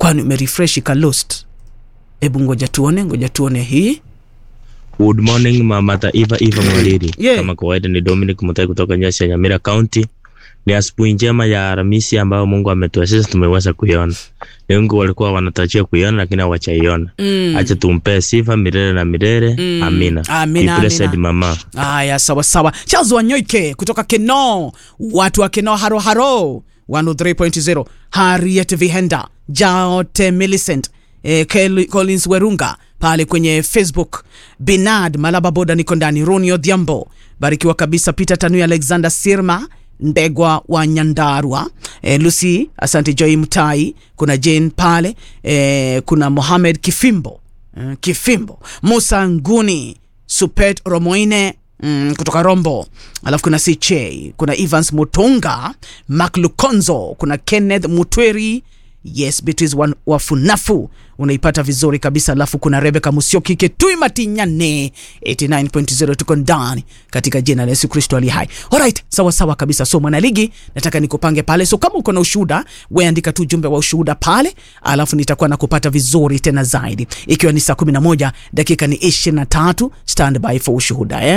kwani umerefresh ika lost hebu ngoja tuone ngoja tuone hii Good morning mama Taifa Eva Mwaliri. Yeah. Kama kawaida ni Dominic Mutai kutoka Nyasa ya Nyamira County. Ni asubuhi njema ya Alhamisi ambayo Mungu ametuwezesha tumeweza kuiona. Ni wengi walikuwa wanatarajia kuiona lakini hawajaiona. mm. Acha tumpee sifa milele na milele. Mm. Amina. Amina, Be blessed amina. mama. Haya, sawa sawa. Charles Wanyoike kutoka Keno, watu wa Keno haro haro 103.0, Harriet Vihenda, Jaote Millicent, eh, Kel- Collins Werunga pale kwenye Facebook, Binad Malaba Boda, niko ndani, Roni Odhiambo, barikiwa kabisa, Peter Tanui, Alexander Sirma Ndegwa wa Nyandarua, eh, Lucy, asante Joy Mtai, kuna Jane pale, eh, kuna Mohamed Kifimbo eh, Kifimbo, Musa Nguni, Supet Romoine mm, kutoka Rombo, alafu kuna CJ, kuna Evans Mutunga, Mark Lukonzo, kuna Kenneth Mutweri, yes Beatrice Wan- Wafunafu unaipata vizuri kabisa, alafu kuna Rebecca Musioki Ketui Matinyane 89.0 tuko ndani katika jina la Yesu Kristo ali hai. Alright, sawa sawa kabisa. So mwanaligi, nataka nikupange pale, so kama uko na ushuhuda, wewe andika tu jumbe wa ushuhuda pale, alafu nitakuwa nakupata vizuri tena zaidi, ikiwa ni saa 11 dakika ni 23, stand by for ushuhuda eh?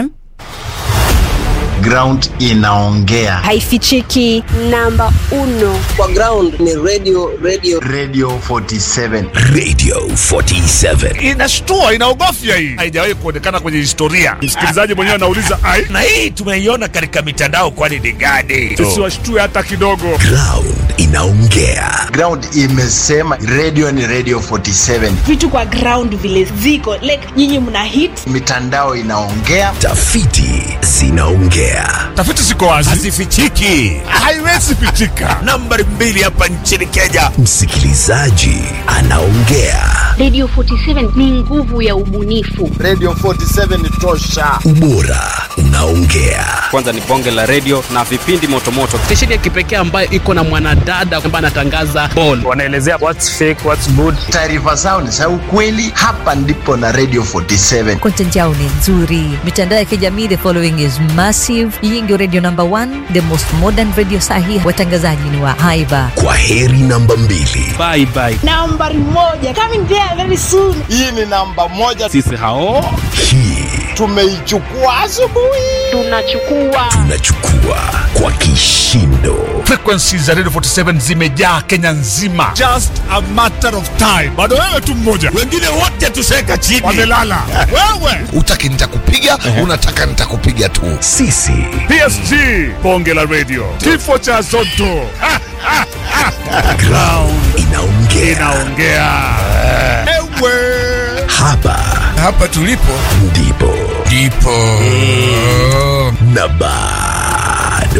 ground inaongea haifichiki namba uno kwa ground ni radio radio radio 47 Radio 47. inashtua inaogofya hii haijawahi kuonekana kwenye historia msikilizaji mwenyewe anauliza ai Na hii tumeiona katika mitandao kwani ni gani? sisi washtue hata kidogo Ground inaongea. ground imesema radio ni radio 47 vitu kwa ground vile ziko like nyinyi mna hit mitandao inaongea Tafiti zinaongea. tafiti ziko wazi Hazifichiki. haiwezi pichika Nambari mbili hapa nchini Kenya. Msikilizaji anaongea. Radio 47 ni nguvu ya ubunifu. radio 47 tosha Ubora unaongea. kwanza ni bonge la redio na vipindi motomoto stesheni ya kipekee ambayo iko na mwanadada ambaye anatangaza ball wanaelezea what's fake what's good taarifa zao ni za ukweli hapa ndipo na radio 47 content yao ni nzuri mitandao ya kijamii the following is massive hii ndio radio number one the most modern radio sahi watangazaji ni wa haiba Kwa heri namba mbili. bye bye nambari moja coming there very soon hii ni namba moja sisi hao Hii tumeichukua asubuhi Tunachukua tunachukua kwa kishindo. frequencies za radio 47 zimejaa kenya nzima just a matter of time bado wewe tu mmoja Wengine wote tuseka chini. wamelala wewe Utaki nitakupiga, unataka nitakupiga tu. Sisi psg bonge la radio kifo cha zoto Ha, ha, ha. ground inaongea. inaongea ewe Hapa hapa tulipo ndipo ndipo na bado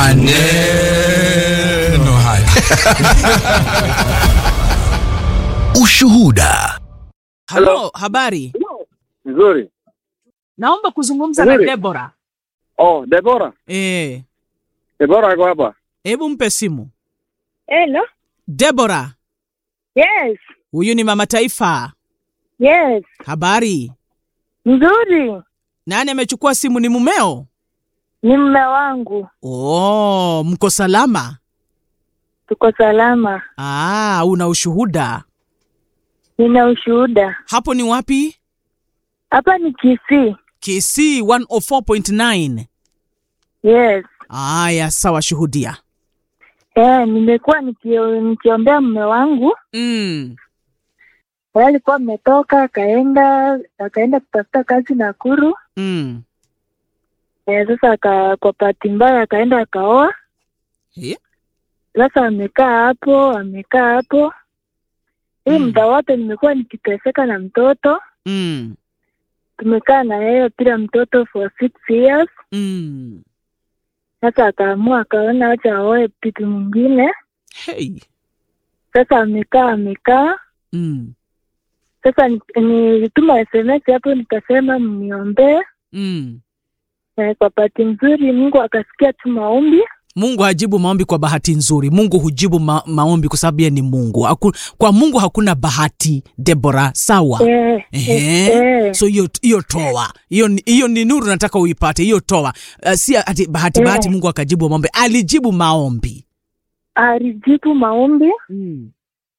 maneno haya ushuhuda. Halo, habari? Nzuri. Naomba kuzungumza na Nzuri. Debora. Oh, Debora. Eh, Debora ako hapa. hebu mpe simu. hello Debora, yes huyu ni mama taifa. yes Habari? nzuri Nani amechukua simu? Ni mumeo? ni mme wangu Oh, mko salama? tuko salama Ah, una ushuhuda. nina ushuhuda Hapo ni wapi? hapa ni Kisii Kisii 104.9. yes Aya, sawa, shuhudia. eh, nimekuwa nikio- nikiombea mme wangu Mm. Yeye alikuwa ametoka akaenda akaenda kutafuta kazi Nakuru Mm. eh, sasa aka, kwa bahati mbaya akaenda akaoa Eh? sasa amekaa hapo amekaa hapo hii muda wote nimekuwa nikiteseka na mtoto Mm. tumekaa na yeye bila mtoto for six years Mm. sasa akaamua akaona wacha aoe pitu mwingine Hey. sasa amekaa amekaa Mm. sasa ni- nilituma sms hapo nikasema mniombee Mm. eh, kwa bahati nzuri mungu akasikia tu maombi Mungu hajibu maombi kwa bahati nzuri. Mungu hujibu ma maombi kwa sababu yeye ni Mungu. Haku, kwa Mungu hakuna bahati, Debora. Sawa. eh, Ehe. eh, So hiyo hiyo toa. Hiyo ni- hiyo ni nuru nataka uipate. Hiyo toa. Uh, si ati bahati Eh. bahati Mungu akajibu maombi. Alijibu maombi. alijibu maombi Mm.